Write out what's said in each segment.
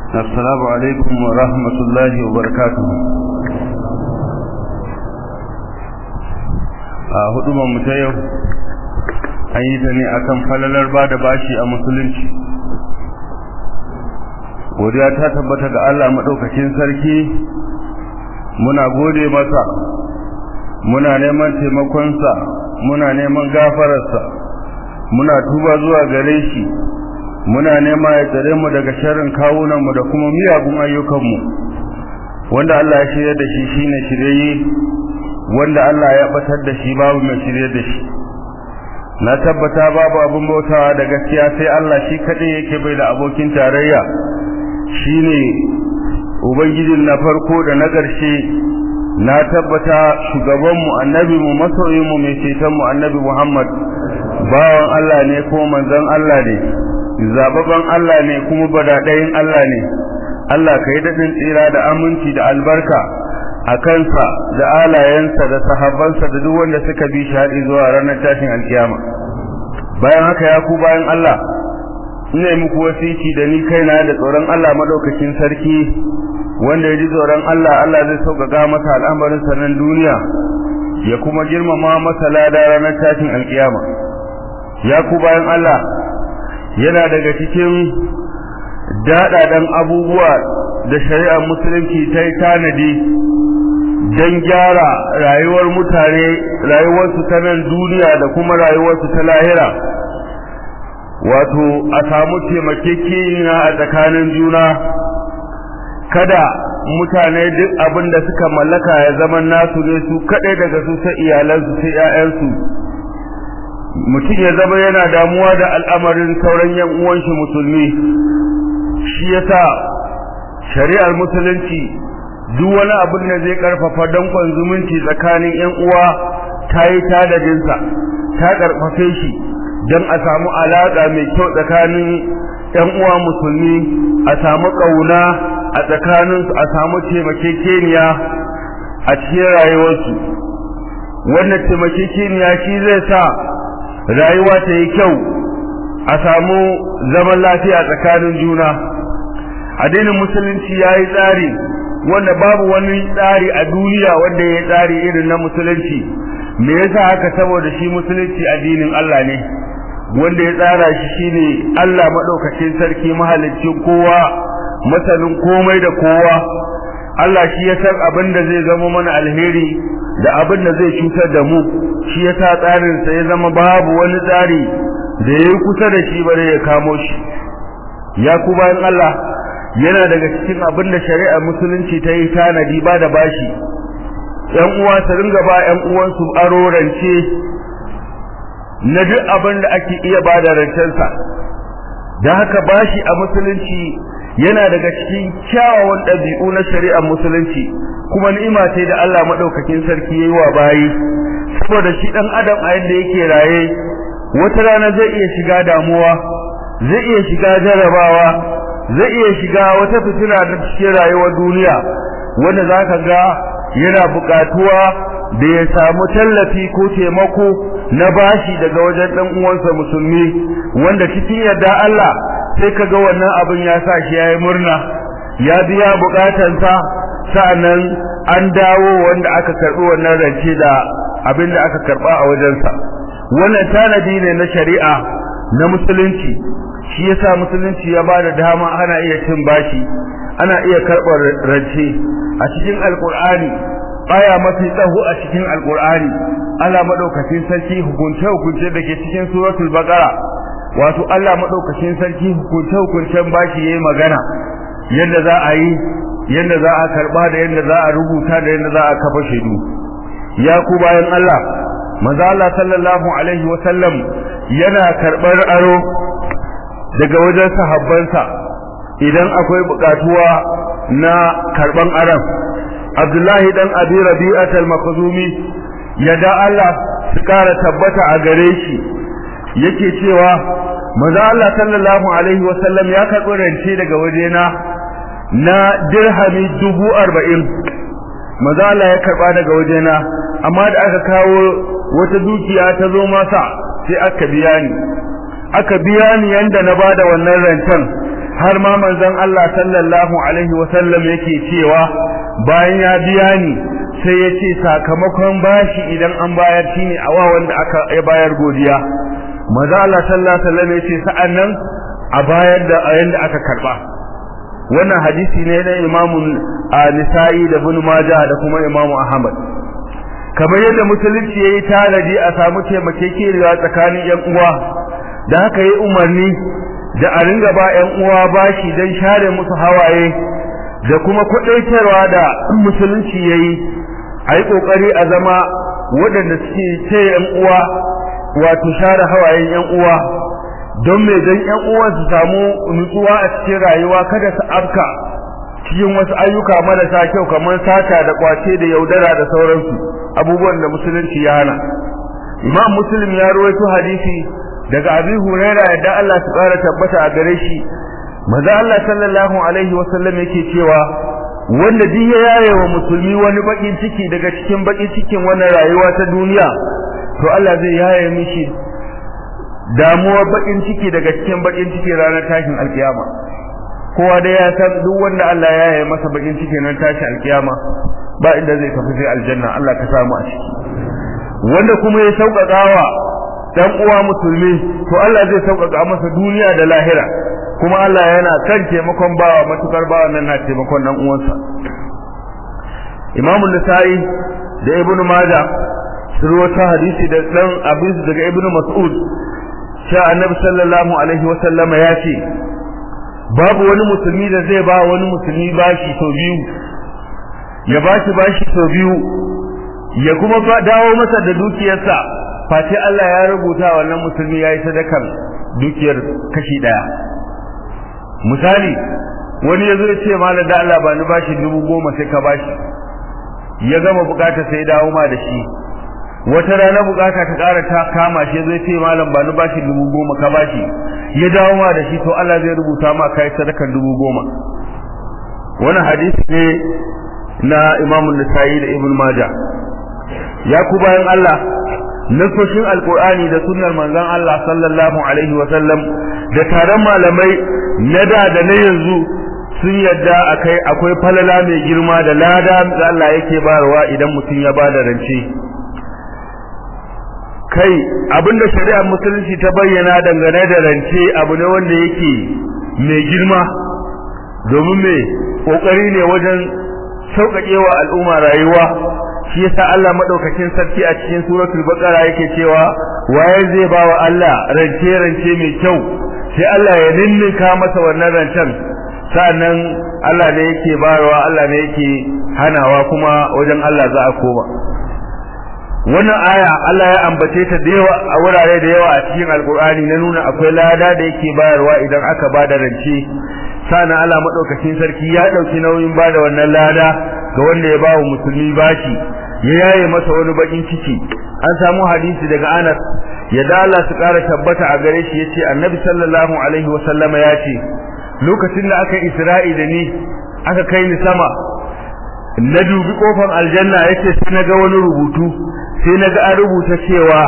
السلام عليكم ورحمة الله وبركاته a hudubar mu ta yau an yi ta ne akan falalar ba da bashi a musulunci godiya ta tabbata ga Allah maɗaukakin sarki muna gode masa muna neman taimakonsa muna neman gafararsa muna tuba zuwa gare shi muna nema ya tsare mu daga sharrin kawunanmu da kuma miyagun ayyukanmu wanda Allah ya shirya da shi shine shirye wanda Allah ya batar da shi babu mai shirye da shi na tabbata babu abin bautawa da gaskiya sai Allah shi kadai yake bai da abokin tarayya shine ubangijin na farko da na ƙarshe na tabbata shugabanmu annabinmu masoyinmu mai cetonmu annabi Muhammad bawan Allah ne ko manzon Allah ne zababban Allah ne kuma badadayin Allah ne Allah ka yi daɗin tsira da aminci da albarka a kansa da alayensa da sahabbansa da duk wanda suka bi shi haɗi zuwa ranar tashin alkiyama bayan haka ya ku bayan Allah ina muku wasiki da ni kaina da tsoron Allah madaukakin sarki wanda ya ji tsoron Allah Allah zai sauƙaƙa masa al'amarin sa nan duniya ya kuma girmama masa lada ranar tashin alkiyama ya ku bayan Allah yana daga cikin daɗaɗen abubuwa da shari'ar musulunci ta yi tanadi don gyara rayuwar mutane rayuwarsu ta nan duniya da kuma rayuwarsu ta lahira wato a samu taimakekeniya a tsakanin juna kada mutane duk abin da suka mallaka ya zama nasu ne su kaɗai daga su sai iyalansu sai 'ya'yansu mutum ya zama yana damuwa da al'amarin sauran yan uwanshi musulmi shi yasa shari'ar musulunci duk wani abin da zai karfafa dankon zumunci tsakanin yan uwa ta yi tadadinsa ta karfafe shi don a samu alaƙa mai kyau tsakanin yan uwa musulmi a samu ƙauna a tsakaninsu a samu taimakekeniya a cikin rayuwarsu wannan taimakekeniya shi zai sa rayuwa ta yi kyau a samu zaman lafiya tsakanin juna addinin musulunci ya yi tsari wanda babu wani tsari a duniya wanda ya tsari irin na musulunci me yasa haka saboda shi musulunci addinin Allah ne wanda ya tsara shi shine Allah madaukakin sarki mahaliccin kowa masanin komai da kowa Allah shi ya san abin da zai zama mana alheri da abin da zai cutar da mu shi ya sa tsarinsa ya zama babu wani tsari da ya yi kusa da shi bare ya kamo shi ya ku bayan Allah yana daga cikin abin da shari'ar musulunci ta yi tanadi ba da bashi ‘yan uwa su ringa ba ‘yan uwansu aro rance na duk abin da ake iya ba da rancensa da haka bashi a musulunci yana daga cikin kyawawan ɗabi'u na shari'ar musulunci kuma ni'ima ce da Allah madaukakin sarki yayi wa bayi saboda shi dan adam a yadda yake raye wata rana zai iya shiga damuwa zai iya shiga jarabawa zai iya shiga wata fitina da cikin rayuwar duniya wanda zaka ga yana buƙatuwa da ya samu tallafi ko taimako na bashi daga wajen dan uwansa musulmi wanda cikin yadda Allah sai kaga wannan abin ya sa shi yayi murna ya biya bukatansa sa'annan an dawo wanda aka karbi wannan rance da abin da aka karba a wajensa wannan tanadi ne na shari'a na musulunci shi yasa musulunci ya bada dama ana iya cin bashi ana iya karɓar rance a cikin alkur'ani aya mafi tsaho a cikin alkur'ani Allah madaukakin sarki hukunce hukunce da ke cikin suratul baqara wato Allah madaukakin sarki hukunce hukuncen bashi yayi magana yadda za a yi yadda za a karba da yadda za a rubuta da yadda za a kafa shaidu ya ku bayan Allah manzo Allah sallallahu alaihi wa sallam yana karbar aro daga wajen sahabbansa idan akwai bukatuwa na karban aron Abdullahi dan Abi Rabi'at al-Makhzumi yada Allah su kara tabbata a gare shi yake cewa manzo Allah sallallahu alaihi wa sallam ya karbi rance daga wajena na dirhami dubu arba'in maza Allah ya karba daga wajena amma da aka kawo wata dukiya ta zo masa sai aka biya ni aka biya ni yanda na bada wannan rancen har ma manzon Allah sallallahu alaihi wa sallam yake cewa bayan ya biya ni sai ya ce sakamakon bashi idan an bayar shine awa wanda aka ya bayar godiya manzo Allah sallallahu alaihi wa sallam ya ce sa'annan a bayar da ayin da aka karba wannan hadisi ne na Imam Nisa'i da Ibn Majah da kuma Imam Ahmad kamar yadda musulunci yayi tanadi a samu taimakekeniya tsakanin yan uwa da haka yi umarni da a ringa ba yan uwa bashi dan share musu hawaye da kuma kudaitarwa da musulunci yayi ayi kokari a zama waɗanda suke ce yan uwa wato share hawayen yan uwa don me dan yan uwan su samu nutsuwa a cikin rayuwa kada su afka cikin wasu ayyuka marasa kyau kamar sata da kwace da yaudara da sauransu abubuwan da musulunci ya hana imam muslim ya rawaito hadisi daga abi huraira yadda Allah su kara tabbata a gare shi manzo Allah sallallahu alaihi wasallam yake cewa wanda duk ya yaye wa musulmi wani bakin ciki daga cikin bakin cikin wannan rayuwa ta duniya to Allah zai yaye mishi damuwar bakin ciki daga cikin bakin ciki ranar tashin alkiyama kowa da ya san duk wanda Allah ya yaye masa bakin ciki nan tashi alkiyama ba inda zai tafi sai aljanna Allah ka samu a ciki wanda kuma ya sauƙaƙawa dan uwa musulmi to Allah zai sauƙaƙa masa duniya da lahira kuma Allah yana kan taimakon bawa matukar bawa nan na taimakon dan uwansa Imam Nasa'i da Ibn Majah surwata hadisi da dan Abis daga Ibn Mas'ud cewa Annabi sallallahu alaihi wa sallama ya ce babu wani musulmi da zai ba wani musulmi bashi to biyu ya bashi bashi to biyu ya kuma dawo masa da dukiyarsa face Allah ya rubuta wannan musulmi yayi sadakar dukiyar kashi daya misali wani yazo ya ce malam da Allah ba ni bashi dubu goma sai ka bashi ya gama bukata sai dawo ma da shi wata rana bukata ta ƙara ta kama shi zai ce malam ba ni bashi dubu goma ka bashi ya dawo ma da shi to Allah zai rubuta ma kai sadakar dubu goma wannan hadisi ne na Imam Nasa'i da Ibn Majah ya ku bayan Allah nasoshin alkur'ani da sunnar manzon Allah sallallahu alaihi wa sallam da taron malamai na da da na yanzu sun yadda akai akwai falala mai girma da lada da Allah yake bayarwa idan mutum ya bada rance kai abinda shari'ar musulunci ta bayyana dangane da rance abu ne wanda yake mai girma domin me kokari ne wajen sauƙaƙewa al'umma rayuwa shi yasa Allah madaukakin sarki a cikin suratul baqara yake cewa waye zai ba wa Allah rance rance mai kyau sai Allah ya ninninka masa wannan rancen sannan Allah ne yake bayarwa Allah ne yake hanawa kuma wajen Allah za a koma wannan aya Allah ya ambace ta da yawa a wurare da yawa a cikin alkur'ani na nuna akwai lada da yake bayarwa idan aka bada rance sana Allah madaukakin sarki ya dauki nauyin bada wannan lada ga wanda ya bawa musulmi bashi ya yaye masa wani bakin ciki an samu hadisi daga Anas yadda Allah su kara tabbata a gare shi yace Annabi sallallahu alaihi wasallama ya ce lokacin da aka Isra'i da ni aka kai ni sama na dubi kofar aljanna yace sai naga wani rubutu sai naga an rubuta cewa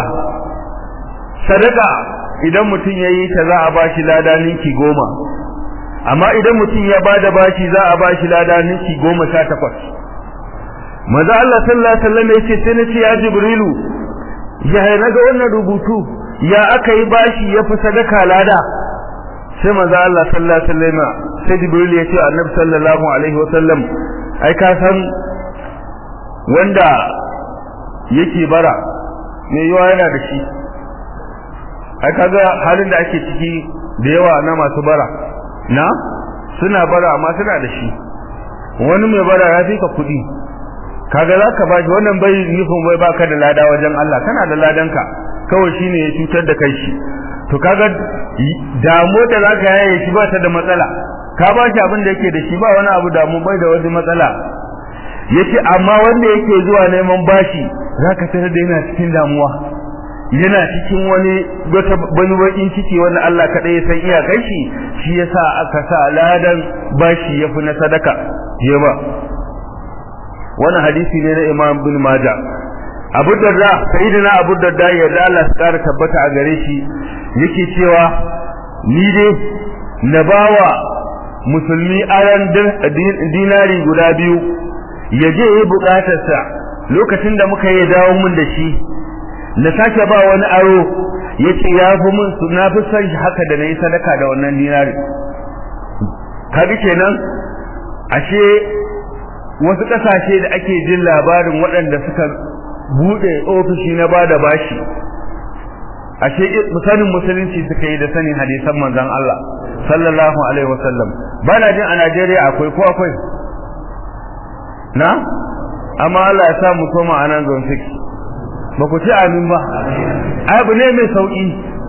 sadaka idan mutum yayi ta za a bashi lada ninki goma amma idan mutum ya bada bashi za a bashi lada ninki goma sha takwas maza Allah sallallahu alaihi wasallam yace sai nace ya jibrilu ya naga wannan rubutu ya aka yi bashi ya fi sadaka lada sai maza Allah sallallahu alaihi wasallam sai jibril ya ce annabi sallallahu alaihi wasallam ai ka san wanda yake bara me yawa yana da shi ai kaga halin da ake ciki da yawa na masu bara na suna bara amma suna da shi wani mai bara ya fi ka kuɗi kaga za ka bashi wannan bai nufin bai baka da lada wajen Allah kana da ladanka kawai shine ya cutar da kai shi to kaga damu da zaka yaye shi ba ta da matsala ka ba shi abin da yake da shi ba wani abu damu bai da wani matsala yace amma wanda yake zuwa neman bashi zaka tare da yana cikin damuwa yana cikin wani wata wani bakin ciki wanda Allah kadai ya san iyakar shi shi yasa aka sa ladan bashi yafi na sadaka je ba wannan hadisi ne na Imam bin Majah Abu Darda sayyidina Abu Darda ya da Allah ya kara tabbata a gare shi yake cewa ni dai na bawa musulmi aran dinari guda biyu ya je yi bukatarsa lokacin da muka yi dawo mun da shi na sake ba wani aro ya ce ya fi mun su na fi son shi haka da na yi sadaka da wannan dinari kaga kenan ashe wasu ƙasashe da ake jin labarin waɗanda suka buɗe ofishi na bada bashi ashe sanin musulunci suka yi da sanin hadisan manzon Allah sallallahu alaihi wasallam bana jin a Najeriya akwai ko akwai na amma Allah ya sa mu koma a nan zone 6 ba ku ci amin ba abu ne mai sauki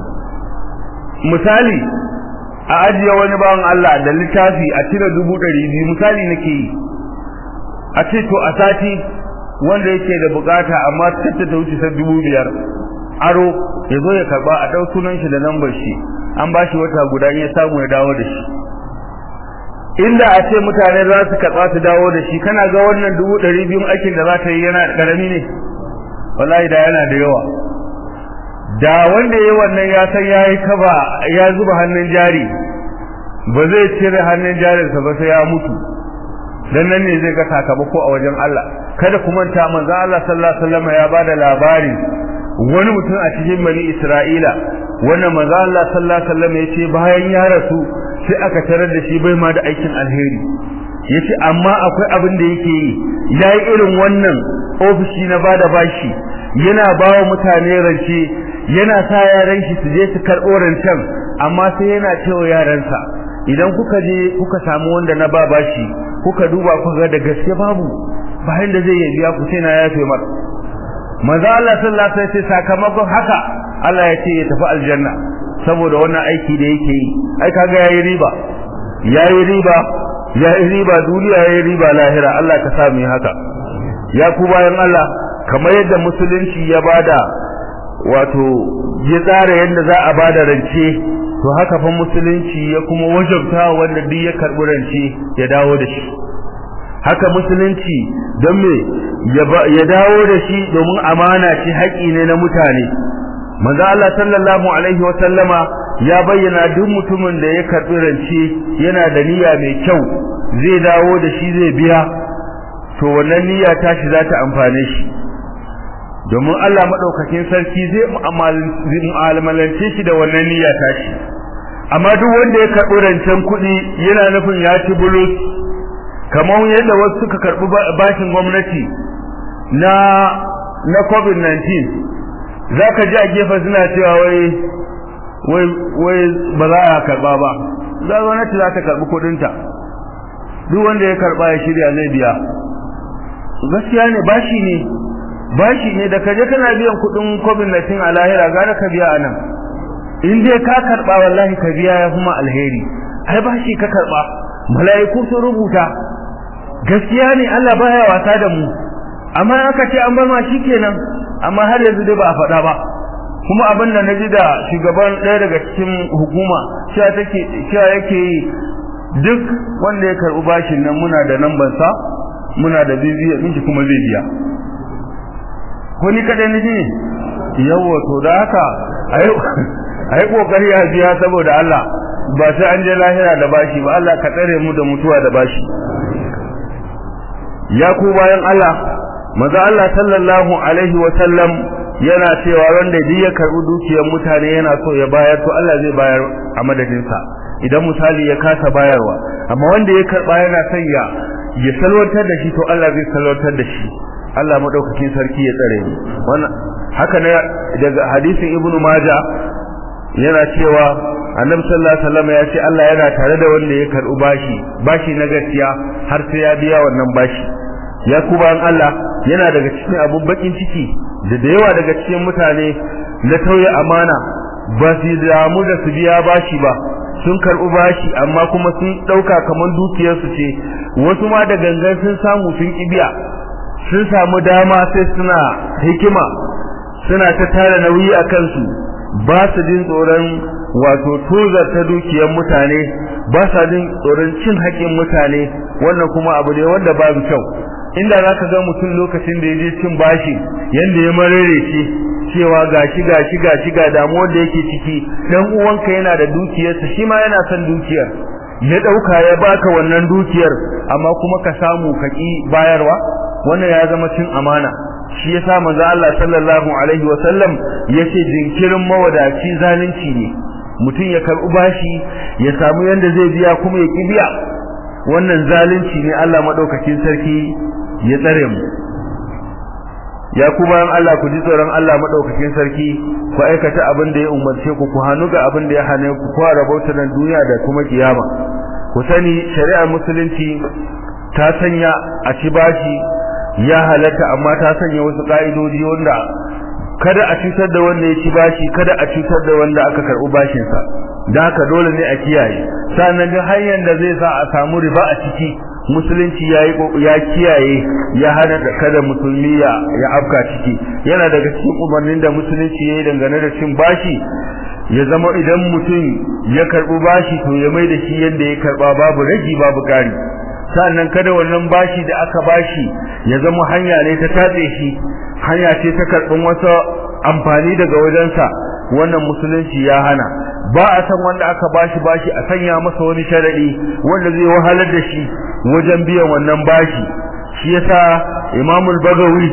misali a ajiye wani bawan Allah da littafi a cire dubu ɗari biyu misali nake yi a ce to a sati wanda yake da bukata amma tatta ta wuce sai dubu biyar aro ya zo ya karba a ɗau sunan shi da lambar shi an ba shi wata guda in ya samu ya dawo da shi inda a ce mutane za su katsa su dawo da shi kana ga wannan dubu ɗari biyun aikin da za ta yi yana ƙarami ne wallahi da yana da yawa da wanda ya wannan ya san ya yi kaba ya zuba hannun jari ba zai cire hannun jarinsa ba sai ya mutu dan nan ne zai ga sakamako a wajen Allah kada ku manta manzo Allah sallallahu alaihi wasallam ya bada labari wani mutum a cikin bani Isra'ila wannan manzo Allah sallallahu alaihi wasallam ya ce bayan ya rasu sai aka tarar da shi bai ma da aikin alheri yace amma akwai abin da yake yi yayi irin wannan ofishi na bada bashi yana bawa mutane rance yana sa yaran shi su je su karɓo rancen amma sai yana cewa yaransa idan kuka je kuka samu wanda na ba bashi kuka duba kuka ga da gaske babu bayan da zai biya ku sai na yafe mar manzo Allah sallallahu alaihi wasallam sakamakon haka Allah ya ce ya tafi aljanna saboda wannan aiki da yake yi ai kaga yayi riba yayi riba yayi riba duniya yayi riba lahira Allah ka sa mu haka ya ku bayan Allah kamar yadda musulunci ya bada wato ya tsara yadda za a bada rance to haka fa musulunci ya kuma wajabta wanda duk ya karbi rance ya dawo da shi haka musulunci don me ya dawo da shi domin amana ce haƙi ne na mutane manzo Allah sallallahu alaihi wa sallama ya bayyana duk mutumin da ya karbi rance yana da niyya mai kyau zai dawo da shi zai biya to wannan niyya tashi za ta amfane shi domin Allah madaukakin sarki zai mu'amalance shi da wannan niyya tashi amma duk wanda ya karbi rancen kuɗi yana nufin ya ci bulus kamar yadda wasu suka karbi bashin gwamnati na na covid-19 zaka ji a gefe suna cewa wai wai wai ba za a karba ba za gwamnati za ta karbi kudinta duk wanda ya karba ya shirya zai biya gaskiya ne bashi ne bashi ne da kaje kana biyan kudin covid-19 a lahira gara ka biya anan in dai ka karba wallahi ka biya ya kuma alheri ai bashi ka karba mala'iku sun rubuta gaskiya ne Allah baya wasa da mu amma aka ce an bar ma shikenan amma har yanzu dai ba a faɗa ba kuma abin da naji da shugaban ɗaya daga cikin hukuma cewa take cewa yake duk wanda ya karɓi bashin nan muna da namban sa muna da bibiya miji kuma zai biya ko ni kadai ne ne yawa to da haka ayi kokari a biya saboda Allah ba sai an je lahira da bashi ba Allah ka tsare mu da mutuwa da bashi ya ku bayan Allah maza Allah sallallahu alaihi wa sallam yana cewa wanda duk ya karbi dukiyar mutane yana so ya bayar to Allah zai bayar a madadin sa idan misali ya kasa bayarwa amma wanda ya karba yana son ya ya salwantar da shi to Allah zai salwantar da shi Allah madaukakin sarki ya tsare mu wannan haka ne daga hadisin ibnu majah yana cewa annabi sallallahu alaihi wasallam ya ce Allah yana tare da wanda ya karbi bashi bashi na gaskiya har sai ya biya wannan bashi ya kuban Allah yana daga cikin abun bakin ciki da da yawa daga cikin mutane na tauye amana ba su damu da su biya bashi ba sun karbi bashi amma kuma sun dauka kaman dukiyar su ce wasu ma da gangan sun samu sun kibiya sun samu dama sai suna hikima suna ta tara nauyi a kansu ba su jin tsoron wato tozar ta dukiyar mutane ba sa jin tsoron cin haƙin mutane wannan kuma abu ne wanda babu kyau inda zaka ga mutum lokacin da yaje cin bashi yanda ya marare shi cewa gashi gashi gashi ga damuwar da yake ciki dan uwanka yana da dukiyarsa shi ma yana son dukiyar ya dauka ya baka wannan dukiyar amma kuma ka samu ka ki bayarwa wannan ya zama cin amana shi yasa manzo Allah sallallahu alaihi wa sallam yace jinkirin mawadaci zalunci ne mutum ya karbi bashi ya samu yanda zai biya kuma ya ki biya wannan zalunci ne Allah madaukakin sarki ya tsare mu ya kuma an Allah ku ji tsoron Allah madaukakin sarki ku aikata abin da ya umarce ku ku hanu ga abin da ya hane ku ku rabauta nan duniya da kuma kiyama ku sani shari'ar musulunci ta sanya a ci bashi ya halatta amma ta sanya wasu ka'idoji wanda kada a cutar da wanda ya ci bashi kada a cutar da wanda aka karɓi bashin sa dan haka dole ne a kiyaye sannan duk hanyar da zai sa a samu riba a ciki musulunci yayi ya kiyaye ya hana da kada musulmi ya ya afka ciki yana daga cikin umarnin da musulunci yayi dangane da cin bashi ya zama idan mutum ya karɓi bashi to ya mai da shi yadda ya karɓa babu ragi babu ƙari sannan kada wannan bashi da aka bashi ya zama hanya ne ta tatse shi hanya ce ta karɓin wasu amfani daga wajensa wannan musulunci ya hana ba a san wanda aka bashi bashi a sanya masa wani sharadi wanda zai wahalar da shi wajen biyan wannan bashi shi yasa Imam al-Bagawi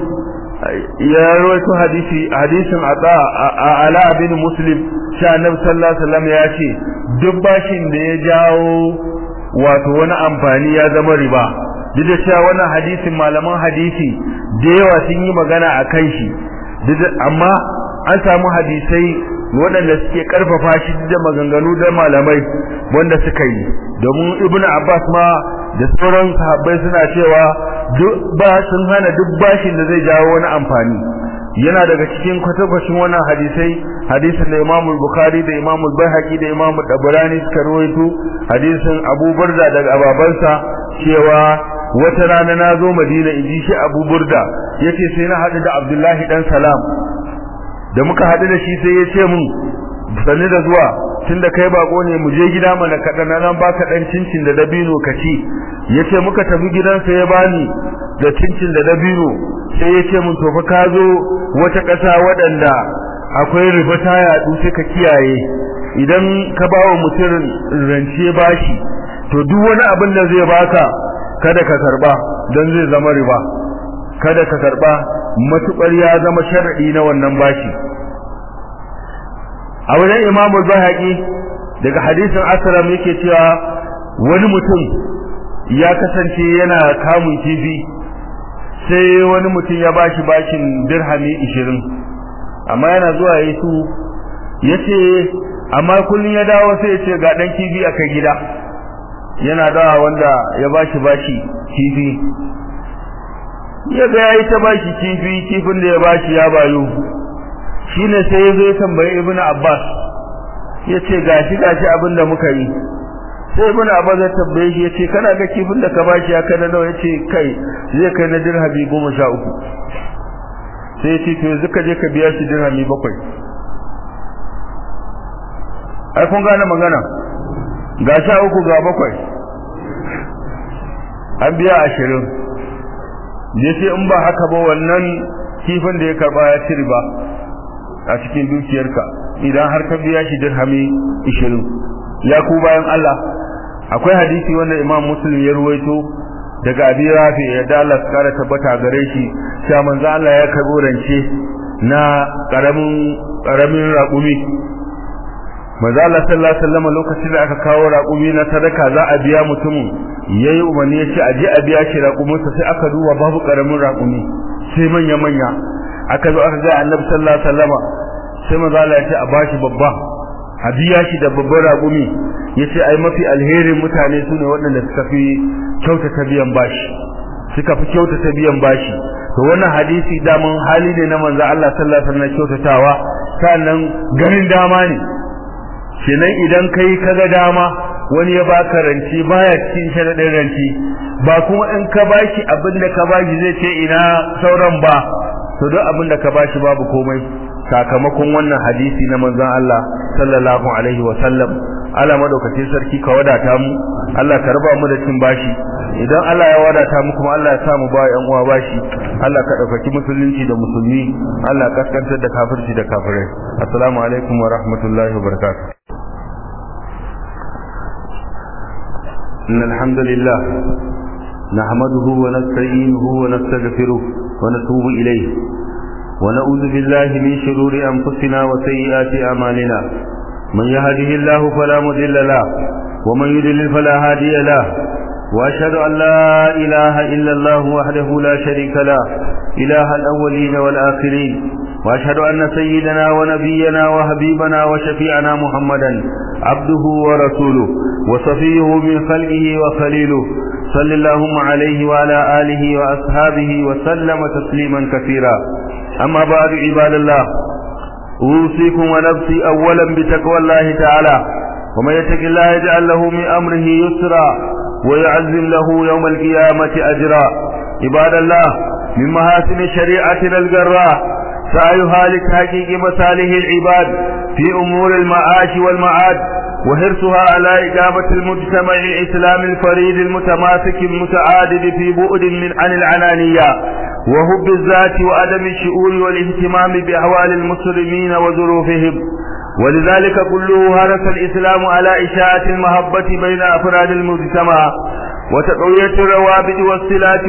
ya rawaito hadisi hadisin ata ala bin Muslim sha Annabi sallallahu alaihi wasallam ya ce duk bashin da ya jawo wato wani amfani ya zama riba duk da cewa wannan hadisin malaman hadisi da yawa sun yi magana a kan shi amma an samu hadisai waɗanda suke ƙarfafa shi da maganganu da malamai wanda suka yi domin ibnu abbas ma da sauran sahabbai suna cewa duk ba sun hana duk bashin da zai jawo wani amfani yana daga cikin kwatankwacin wannan hadisai hadisin da Imam Bukhari da Imam Baihaqi da Imam Dabrani suka rawaito hadisin Abu Burda daga babansa cewa wata rana na zo Madina inji shi Abu Burda yace sai na hadu da Abdullahi dan Salam da muka hadu da shi sai ya ce mun sani da zuwa tunda kai bako ne mu je gida mana kadan nan baka dan cincin da dabino ka ci yace muka tafi gidansa ya bani da cincin da dabino sai ya ce mun to fa ka zo wata ƙasa waɗanda akwai riba ta yaɗu sai ka kiyaye idan ka ba wa mutum rance bashi to duk wani abin da zai baka kada ka karba don zai zama riba kada ka karba matukar ya zama shar'i na wannan bashi a wajen imamu zahaki daga hadisin asram yake cewa wani mutum ya kasance yana kamun kifi sai wani mutum ya bashi bashin dirhami 20 amma yana zuwa yayi su yace amma kullun ya dawo sai yace ga dan kifi aka gida yana dawa wanda ya bashi bashi kifi ya ga yayi ta bashi kifi kifin da ya bashi ya bayo shine sai ya zo ya tambayi ibnu abbas yace gashi gashi abin da muka yi sai ibn abbas ya tambaye shi yace kana ga kifin da ka bashi ya kada nawa yace kai zai kai na dirhami 13 sai yace to yanzu ka je ka biya shi dirhami 7 ai kun gane magana ga sha uku ga bakwai an biya 20 yace in ba haka ba wannan kifin da ya karba ya ci riba a cikin dukiyarka idan har ka biya shi dirhami 20 ya ku bayan Allah akwai hadisi wanda Imam Muslim ya ruwaito daga Abi Rafi ya da Allah kara tabbata gare shi cewa manzo Allah ya karbo rance na karamin karamin raƙumi manzo Allah sallallahu alaihi wasallam lokacin da aka kawo raƙumi na sadaka za a biya mutumin yayi umarni ya ce a je a biya shi raƙuminsa sai aka duba babu karamin raƙumi sai manya manya aka zo aka ga Annabi sallallahu alaihi wasallam sai manzo Allah ya ce a bashi babba a biya shi da babban raƙumi yace ai mafi alherin mutane sune waɗanda suka fi kyautata biyan bashi suka fi kyautata biyan bashi to wannan hadisi daman hali ne na manzo Allah sallallahu alaihi wasallam kyautatawa sannan ganin dama ne kenan idan kai kaga dama wani ya baka ranci baya cikin sharadin ranci ba kuma in ka bashi abinda ka bashi zai ce ina sauran ba to duk abinda ka bashi babu komai sakamakon wannan hadisi na manzon Allah sallallahu alaihi wa sallam Allah madaukakin sarki ka wadata mu Allah ka raba mu da cin bashi idan Allah ya wadata mu kuma Allah ya sa mu ba yan uwa bashi Allah ka daukaki musulunci da musulmi Allah ka kaskantar da kafirci da kafirai assalamu alaikum wa rahmatullahi wa barakatuh إن الحمد لله نحمده ونستعينه ونستغفره ونتوب إليه ونعوذ بالله من شرور أنفسنا وسيئات أعمالنا من يهده الله فلا مضل له ومن يضلل فلا هادي له وأشهد أن لا إله إلا الله وحده لا شريك له إله الأولين والآخرين وأشهد أن سيدنا ونبينا وحبيبنا وشفيعنا محمدا عبده ورسوله وصفيه من خلقه وخليله صلى اللهم عليه وعلى آله وأصحابه وسلم تسليما كثيرا أما بعد عباد الله أوصيكم ونفسي أولا بتقوى الله تعالى ومن يتق الله يجعل له من أمره يسرا ويعزم له يوم القيامة أجرا عباد الله من محاسن شريعتنا الجراء سعيها لتحقيق مصالح العباد في أمور المعاش والمعاد وحرصها على إقامة المجتمع الإسلامي الفريد المتماسك المتعادد في بعد من عن العنانية وهب الذات وعدم الشؤون والاهتمام بأحوال المسلمين وظروفهم ولذلك كله هرس الإسلام على إشاعة المحبة بين أفراد المجتمع وتقوية الروابط والصلات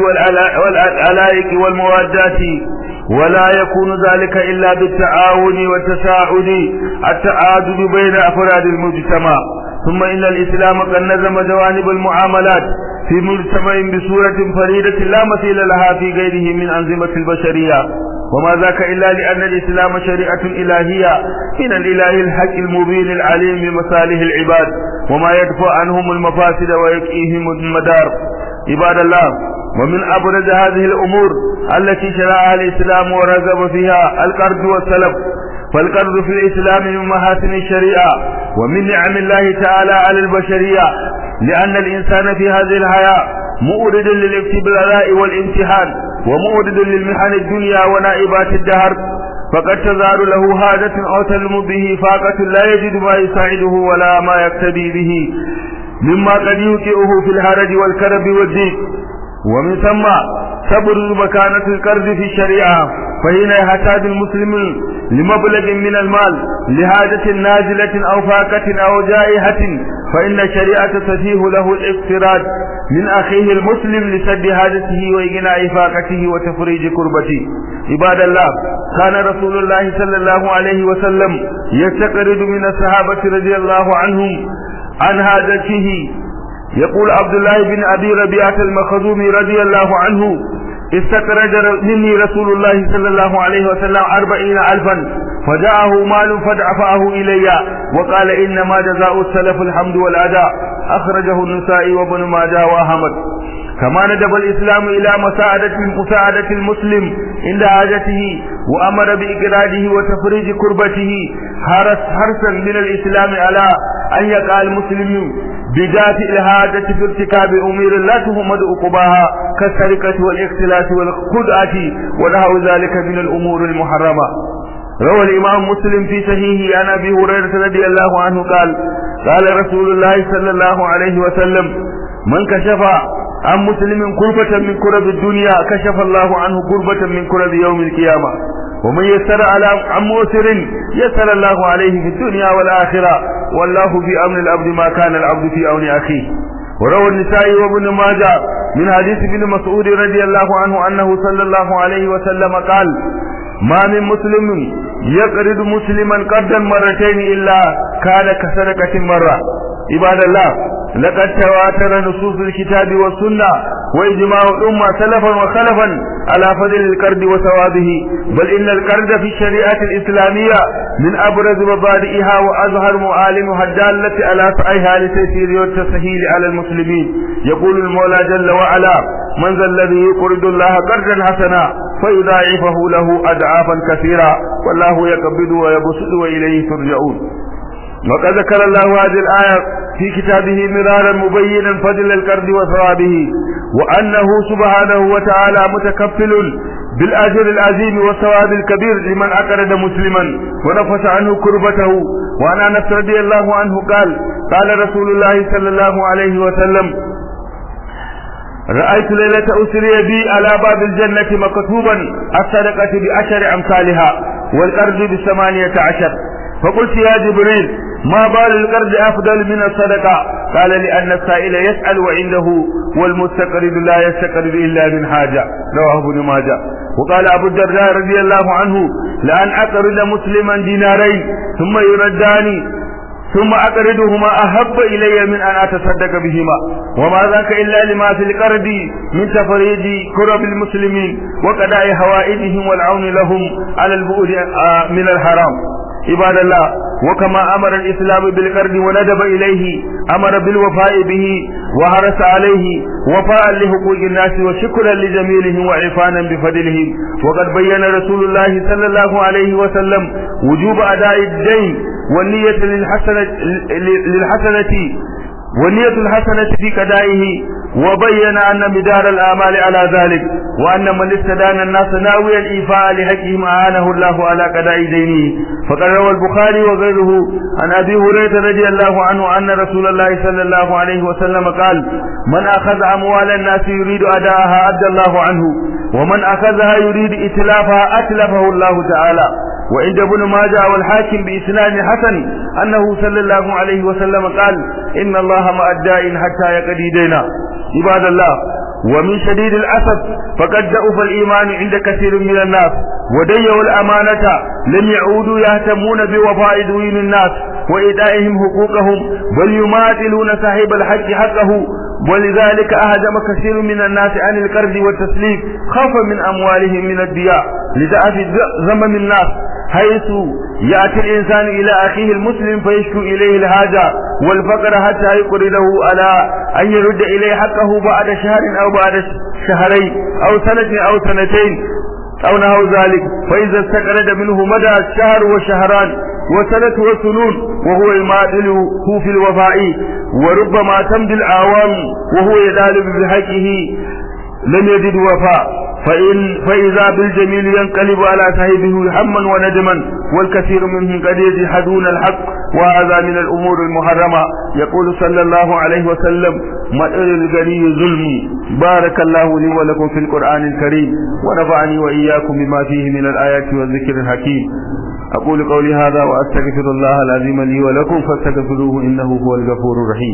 والعلائق والموادات ولا يكون ذلك إلا بالتعاون والتساعد التعادل بين أفراد المجتمع ثم إن الإسلام قد نظم جوانب المعاملات في مجتمع بصورة فريدة لا مثيل لها في غيره من أنظمة البشرية وما ذاك إلا لأن الإسلام شريعة إلهية من الإله الحق المبين العليم بمصالح العباد وما يدفع عنهم المفاسد ويكئيهم المدار عباد الله ومن أبرز هذه الأمور التي شرعها الإسلام ورغب فيها القرض والسلف فالقرض في الإسلام من محاسن الشريعة ومن نعم الله تعالى على البشرية لأن الإنسان في هذه الحياة مؤرد للافتبلاء والامتحان ومؤرد للمحن الدنيا ونائبات الدهر فقد تظهر له حاجة أو تلم به فاقة لا يجد ما يساعده ولا ما يقتدي به مما قد يوقعه في الهرج والكرب والضيق ومن ثم تبرز مكانة القرض في الشريعة فهنا يحتاج المسلم لمبلغ من المال لحاجة نازلة أو فاقة أو جائحة فإن الشريعة تتيه له الاقتراض من أخيه المسلم لسد حاجته وإغناء فاقته وتفريج كربته عباد الله كان رسول الله صلى الله عليه وسلم يستقرض من الصحابة رضي الله عنهم عن حاجته يقول عبد الله بن أبي ربيعة المخزومي رضي الله عنه استخرج مني رسول الله صلى الله عليه وسلم أربعين ألفا فجاءه مال فدفعه إلي وقال إنما جزاء السلف الحمد والأداء أخرجه النسائي وابن ماجه وأحمد كما ندب الإسلام إلى مساعدة مساعدة المسلم عند حاجته وأمر بإقراده وتفريج كربته حرس حرصا من الإسلام على أن يقع المسلم بذات الحاجة في ارتكاب أمور لا تهمد عقباها كالسرقة والاختلاس والخدعة ونحو ذلك من الأمور المحرمة روى الإمام مسلم في صحيحه عن أبي هريرة رضي الله عنه قال قال رسول الله صلى الله عليه وسلم من كشف عن مسلم كربة من كرب الدنيا كشف الله عنه كربة من كرب يوم القيامة ومن يسر على عن مؤسر يسر الله عليه في الدنيا والآخرة والله في أمن العبد ما كان العبد في أمن أخيه وروى النسائي وابن ماجه من حديث ابن مسعود رضي الله عنه أنه صلى الله عليه وسلم قال ما من مسلم يقرض مسلما قرضا مرتين إلا كان كسرقة مرة عباد الله لقد تواتر نصوص الكتاب والسنة وإجماع الأمة سلفا وخلفا على فضل القرض وثوابه بل إن القرض في الشريعة الإسلامية من أبرز مبادئها وأظهر معالمها الدالة على سعيها لتيسير والتسهيل على المسلمين يقول المولى جل وعلا من ذا الذي يقرض الله قرضا حسنا فيضاعفه له أضعافا كثيرا والله يقبض ويبسط وإليه ترجعون وقد ذكر الله هذه الآية في كتابه مرارا مبينا فضل القرض وثوابه وأنه سبحانه وتعالى متكفل بالأجر العظيم والثواب الكبير لمن أقرض مسلما ونفس عنه كربته وعن أنس رضي الله عنه قال قال رسول الله صلى الله عليه وسلم رأيت ليلة أسري بي على باب الجنة مكتوبا الصدقة بعشر أمثالها والقرض بثمانية عشر فقلت يا جبريل ما بال القرض أفضل من الصدقة قال لأن السائل يسأل وعنده والمستقرض لا يستقرض إلا من حاجة رواه ابن ماجه وقال أبو الدرداء رضي الله عنه لأن أقرض مسلما دينارين ثم يرداني ثم أقرضهما أحب إلي من أن أتصدق بهما وما ذاك إلا لما في القرض من تفريج كرب المسلمين وقضاء حوائجهم والعون لهم على البعد من الحرام عباد الله وكما أمر الإسلام بالقرض وندب إليه أمر بالوفاء به وحرص عليه وفاء لحقوق الناس وشكرا لجميلهم وعفانا بفضلهم وقد بين رسول الله صلى الله عليه وسلم وجوب أداء الدين والنية للحسنة للحسنة والنية الحسنة في قضائه وبين أن مدار الآمال على ذلك وأن من استدان الناس ناويا الإيفاء لحقهم أعانه الله على قضاء دينه فقد روى البخاري وغيره عن أبي هريرة رضي الله عنه أن رسول الله صلى الله عليه وسلم قال من أخذ أموال الناس يريد أداءها أدى الله عنه ومن أخذها يريد إتلافها أتلفه الله تعالى وعند ابن ماجه والحاكم بإسناد حسن أنه صلى الله عليه وسلم قال إن الله مع الدائن حتى يقضي دينا عباد الله ومن شديد الأسف فقد ضعف الإيمان عند كثير من الناس وديوا الأمانة لم يعودوا يهتمون بوفاء دوين الناس وإيدائهم حقوقهم بل يماثلون صاحب الحق حقه ولذلك أهدم كثير من الناس عن القرض والتسليف خوفا من أموالهم من الدياء لضعف زمن الناس حيث يأتي الإنسان إلى أخيه المسلم فيشكو إليه الحاجة والفقر حتى يقرده على أن يرد إليه حقه بعد شهر أو بعد شهرين أو سنة أو سنتين أو نحو ذلك فإذا استقرد منه مدى الشهر وشهران وسنة وسنون وهو يماثله في الوفاء وربما تمضي الأعوام وهو يطالب بحقه لم يجد وفاء فإن فإذا بالجميل ينقلب على صاحبه هما وندما والكثير منهم قد يجحدون الحق وهذا من الأمور المحرمة يقول صلى الله عليه وسلم مطر الغني ظلم بارك الله لي ولكم في القرآن الكريم ونفعني وإياكم بما فيه من الآيات والذكر الحكيم أقول قولي هذا وأستغفر الله العظيم لي ولكم فاستغفروه إنه هو الغفور الرحيم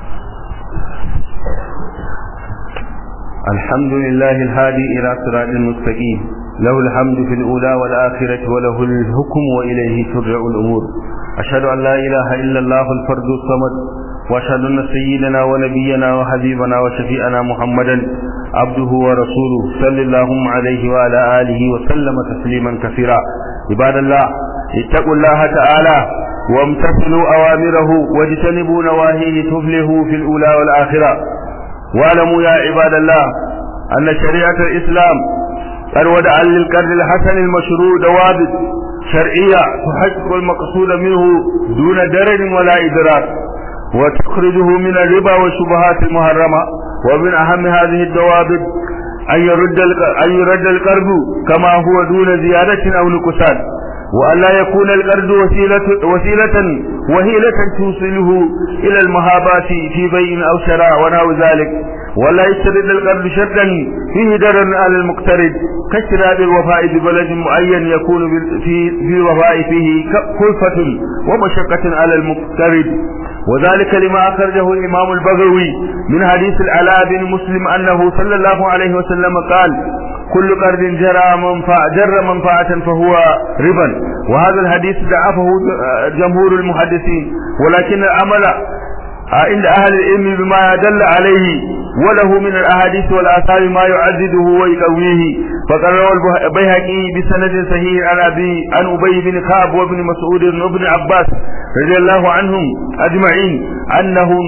الحمد لله الهادي إلى صراط المستقيم له الحمد في الأولى والآخرة وله الحكم وإليه ترجع الأمور أشهد أن لا إله إلا الله الفرد الصمد وأشهد أن سيدنا ونبينا وحبيبنا وشفيئنا محمدا عبده ورسوله صلى الله عليه وعلى آله وسلم تسليما كثيرا عباد الله اتقوا الله تعالى وامتثلوا أوامره واجتنبوا نواهيه تفلحوا في الأولى والآخرة واعلموا يا عباد الله أن شريعة الإسلام قد ودع للقرن الحسن المشروع ضوابط شرعية تحقق المقصود منه دون درر ولا إضرار وتخرجه من الربا والشبهات المحرمة ومن أهم هذه الضوابط أن يرد أن يرد القرض كما هو دون زيادة أو نقصان وأن لا يكون القرض وسيلة وسيلة وهيلة توصله إلى المهابات في بيع أو شراء ونحو ذلك ولا يشترط القرض شرطا فيه ضرر على المقترض كاشتراط الوفاء ببلد معين يكون في في الوفاء فيه كلفة ومشقة على المقترض وذلك لما أخرجه الإمام البغوي من حديث العلاء بن مسلم أنه صلى الله عليه وسلم قال كل قرض جرى منفعة جر منفعة فهو ربا وهذا الحديث ضعفه جمهور المحدثين ولكن العمل عند أهل العلم بما دل عليه وله من الأحاديث والآثار ما يعزده ويقويه فقد روى البيهقي بسند صحيح عن أبي عن أبي بن كعب وابن مسعود وابن عباس رضي الله عنهم أجمعين أنهم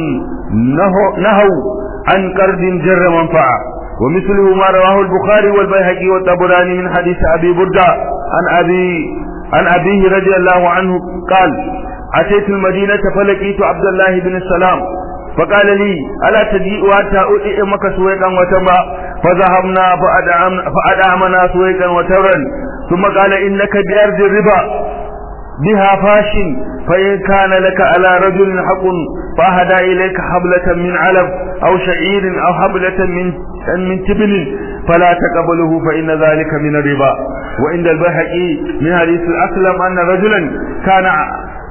نهوا عن قرض جر منفعة ومثله ما رواه البخاري والبيهقي والطبراني من حديث أبي بردة عن أبي عن أبيه رضي الله عنه قال أتيت المدينة فلقيت عبد الله بن السلام فقال لي ألا تجيء حتى أؤئمك سويقا وتبا فذهبنا فأدعم فأدعمنا سويقا وتبا ثم قال إنك بأرض الربا بها فاش فإن كان لك على رجل حق فأهدى إليك حبلة من علب أو شعير أو حبلة من من تبن فلا تقبله فإن ذلك من الربا وعند البيهقي من حديث الأسلم أن رجلا كان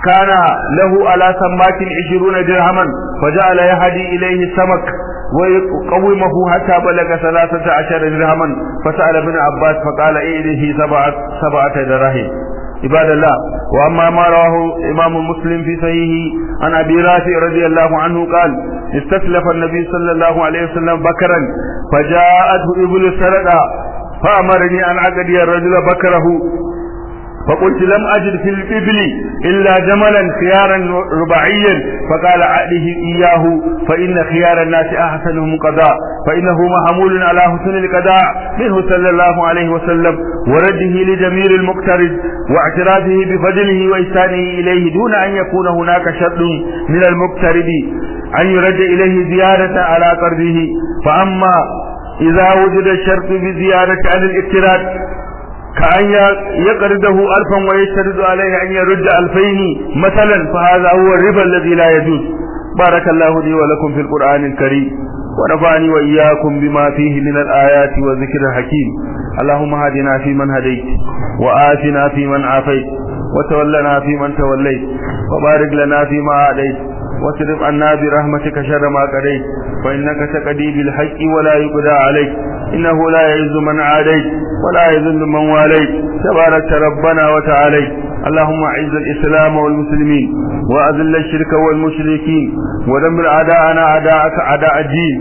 كان له على سماك عشرون درهما فجعل يهدي إليه السمك ويقومه حتى بلغ ثلاثة عشر درهما فسأل ابن عباس فقال إليه سبعة, سبعة دراهم عباد الله وأما ما رواه إمام مسلم في صحيحه عن أبي رافع رضي الله عنه قال استسلف النبي صلى الله عليه وسلم بكرا فجاءته إبل سرقا فأمرني أن أقضي الرجل بكره فقلت لم أجد في الإبل إلا جملا خيارا رباعيا فقال أعده إياه فإن خيار الناس أحسنهم قضاء فإنه محمول على حسن القضاء منه صلى الله عليه وسلم ورده لجميل المقترض واعترافه بفضله وإحسانه إليه دون أن يكون هناك شرط من المقترض أن يرد إليه زيادة على قرضه فأما إذا وجد الشرط بزيادة عن الاقتراض كأن يقرضه ألفا ويشترط عليه أن يرد ألفين مثلا فهذا هو الربا الذي لا يجوز بارك الله لي ولكم في القرآن الكريم ونفعني وإياكم بما فيه من الآيات والذكر الحكيم اللهم هدنا فيمن هديت وآتنا فيمن عافيت وتولنا فيمن توليت وبارك لنا فيما أعديت واصرف عنا برحمتك شر ما قضيت فإنك تقضي بالحق ولا يقضى عليك إنه لا يعز من عاديت ولا يذل من واليت تبارك ربنا وتعاليت اللهم اعز الإسلام والمسلمين وأذل الشرك والمشركين ودمر أعداءنا أعداءك أعداء الدين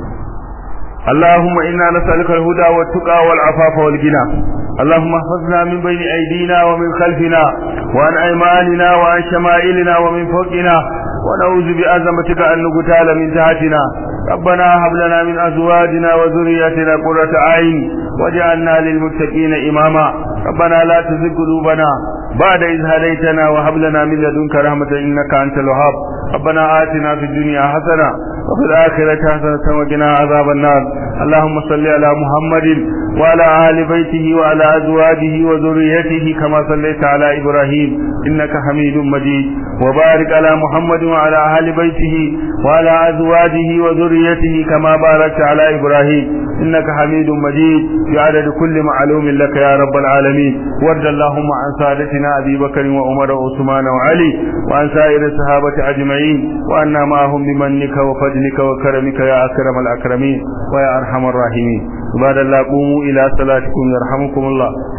اللهم إنا نسألك الهدى والتقى والعفاف والغنى اللهم احفظنا من بين أيدينا ومن خلفنا وعن أيماننا وعن شمائلنا ومن فوقنا ونعوذ بعظمتك أن نقتال من تحتنا ربنا هب لنا من أزواجنا وذرياتنا قرة أعين واجعلنا للمتقين إماما ربنا لا تزغ قلوبنا بعد إذ هديتنا وهب لنا من لدنك رحمة إنك أنت الوهاب ربنا آتنا في الدنيا حسنة وفي الآخرة حسنة وقنا عذاب النار اللهم صل على محمد وعلى آل بيته وعلى أزواجه وذريته كما صليت على إبراهيم إنك حميد مجيد وبارك على محمد وعلى آل بيته وعلى أزواجه وذريته كما باركت على إبراهيم إنك حميد مجيد بعدد كل معلوم لك يا رب العالمين وارض اللهم عن سادتنا أبي بكر وعمر وعثمان وعلي وعن سائر الصحابة أجمعين وأنا معهم بمنك وفضلك وكرمك يا أكرم الأكرمين ويا أرحم الراحمين عباد الله قوموا إلى صلاتكم يرحمكم الله